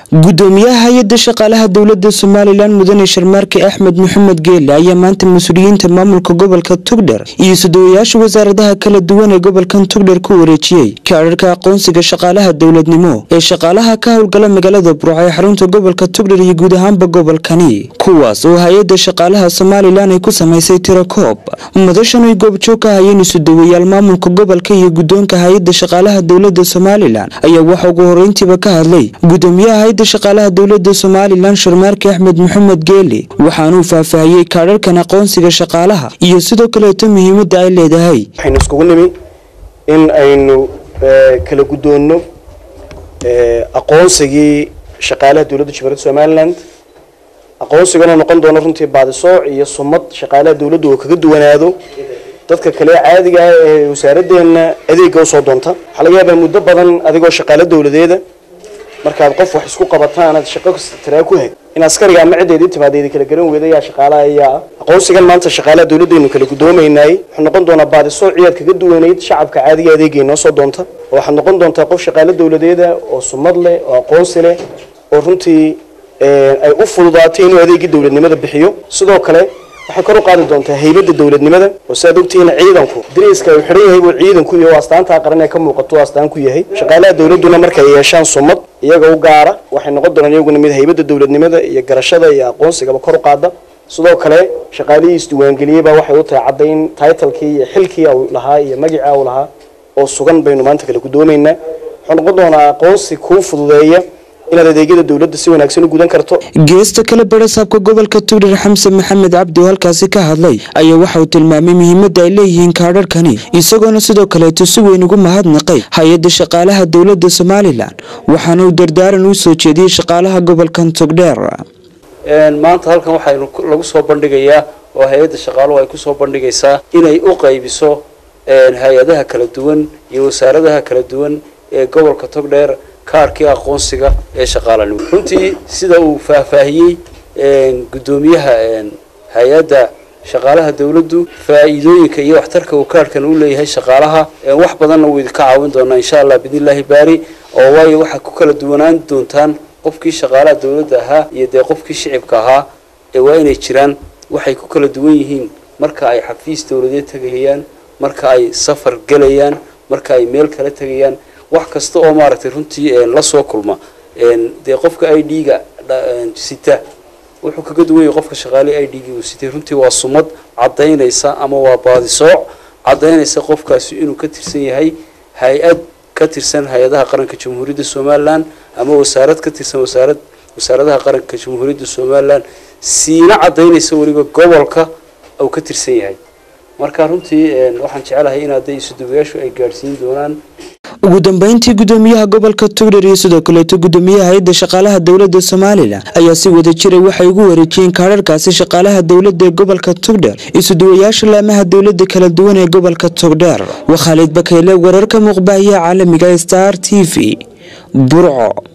gudoomiyaha hay-adda shaqaalaha dowlada somalilan mudane sharmaarke axmed maxamed geele ayaa maanta mas-uuliyiinta maamulka gobolka tugdher iyo sudawayaasha wasaaradaha kala duwan ee gobolkan tugdher ku wareejiyey kaadharka aqoonsiga shaqaalaha dowladnimo ee shaqaalaha ka howlgala magaalada burco ee xarunta gobolka tugdher iyo guud ahaanba gobolkani kuwaas oo hay-adda shaqaalaha somalilan ay ku samaysay tirakoob madashan ay goobjoog ka hayeen isudawayaal maamulka gobolka iyo gudoonka hay-adda shaqaalaha dowlada somalilan ayaa waxa ugu horeyntiiba ka hadlay gudoomiyaha hay-adda shaqaalaha dowlada somalilan sharmaarke axmed maxamed geele waxaanuu faahfaahiyey kaadharkan aqoonsiga shaqaalaha iyo sidoo kaleeto muhiimadda ay leedahay waxaynu iskugu nimi in aynu kala guddoonno aqoonsigii shaqaalaha dowladda jamhuuriyadda somaliland aqoonsigana noqon doono runtii baadisooc iyo sumad shaqaalaha dowladda oo kaga duwanaado dadka kale caadiga ah ee wasaaraddeena adeega usoo doonta waxaa laga yaabaa muddo badan adigoo shaqaalo dowladeeda markaad qof wax isku qabataan aad shaqo tiraa ku heg in askariga ama ciddeedii timaadeedi kala garan weyda yaa shaqaalaha ayaa ah aqoonsigan maanta shaqaalaha dowladdeenu kala guddoomaynay wuxuu noqon doonaa baadisooci aad kaga duwanayd shacabka caadiga adeegay noo soo doonta oo waxaad noqon doontaa qof shaqaalo dowladeeda oo sumad leh oo aqoonsi leh oo runtii ay u fududaatay inuu adeegii dowladnimada bixiyo sidoo kale waxay kor u qaadi doontaa haybadda dowladnimada oo siaad ogtihiin ciidanku dariiska uu xidhan yahay buu ciidanku iyo astaantaa qaran ee ka muuqato astaan ku yahay shaqaalaha dowladduna markay yeeshaan sumad iyaga u gaara waxay noqon doonaan iyaguna mid haybadda dowladnimada iyo garashada iyo aqoonsigaba kor u qaada sidoo kale shaqaalihii isdiiwaangeliyeyba waxay u tahay caddayn taitalkii iyo xilkii u lahaa iyo magicii u lahaa oo sugan baynu maanta kala guddoomaynaa wuxuu noqon doonaa aqoonsi kuu fududeeya inaad adeegyada dowladda si wanaagsan u gudan karto geesta kale barasaabka gobolka tugdher xamse maxamed cabdi oo halkaasi ka hadlay ayaa waxa uu tilmaamay muhiimadda ay leeyihiin kaadharkani isagoona sidoo kaleeto si weyn ugu mahadnaqay hay-adda shaqaalaha dowladda somalilan waxaana uu dardaaran u soo jeediyey shaqaalaha gobolkan tugdheer maanta halkan waxaynu lagu soo bandhigayaa oo hay-adda shaqaaluhu ay kusoo bandhigaysaa inay u qaybiso hay-adaha kala duwan iyo wasaaradaha kala duwan ee gobolka togdheer kaarkii aqoonsiga ee shaqaalanimo runtii sida uu faahfaahiyey guddoomiyaha hay-adda shaqaalaha dowladdu faa'iidooyinka iyo waxtarka uu kaarhkan u leeyahay shaqaalaha wax badanna wuu idinka caawin doonaa insha allah biidnillaahi baari oo waayo waxaad ku kala duwanaan doontaan qofkii shaqaalaha dowladda ahaa iyo dee qofkii shicibka ahaa ee waa inay jiraan waxay ku kala duwan yihiin marka ay xafiis dowladeed tegayaan marka ay safar gelayaan marka ay meel kala tegayaan wax kasta oo maaragtay runtii la soo kulma dee qofka i d-ga sita wuxuu kaga duwan yahay qofka shaqaale i d-gii uu sitay runtii waa sumad caddaynaysa ama waa baadisooc caddaynaysa qofkaasi inuu ka tirsan yahay hay-ad ka tirsan hay-adaha qaranka jamhuuriyadda somalilan ama wasaarad ka tirsan wasaarad wasaaradaha qaranka jamhuuriyadda somalilan siina caddaynaysa weliba gobolka uu ka tirsan yahay marka runtii waxaan jecelahay in hadday isuduwayaashu ay gaadhsiin doonaan ugu dambeyntii gudoomiyaha gobolka tugdher iyo sidoo kaleeto gudoomiyaha hay-adda shaqaalaha dowlada somalilan ayaa si wada jiray waxay ugu wareejiyeen kaadharkaasi shaqaalaha dowlada ee gobolka tugdher isuduwayaasha laamaha dowlada kala duwan ee gobolka tugdher waa khaalid bakeyle wararka muuqbaahiya caalamiga star t v burco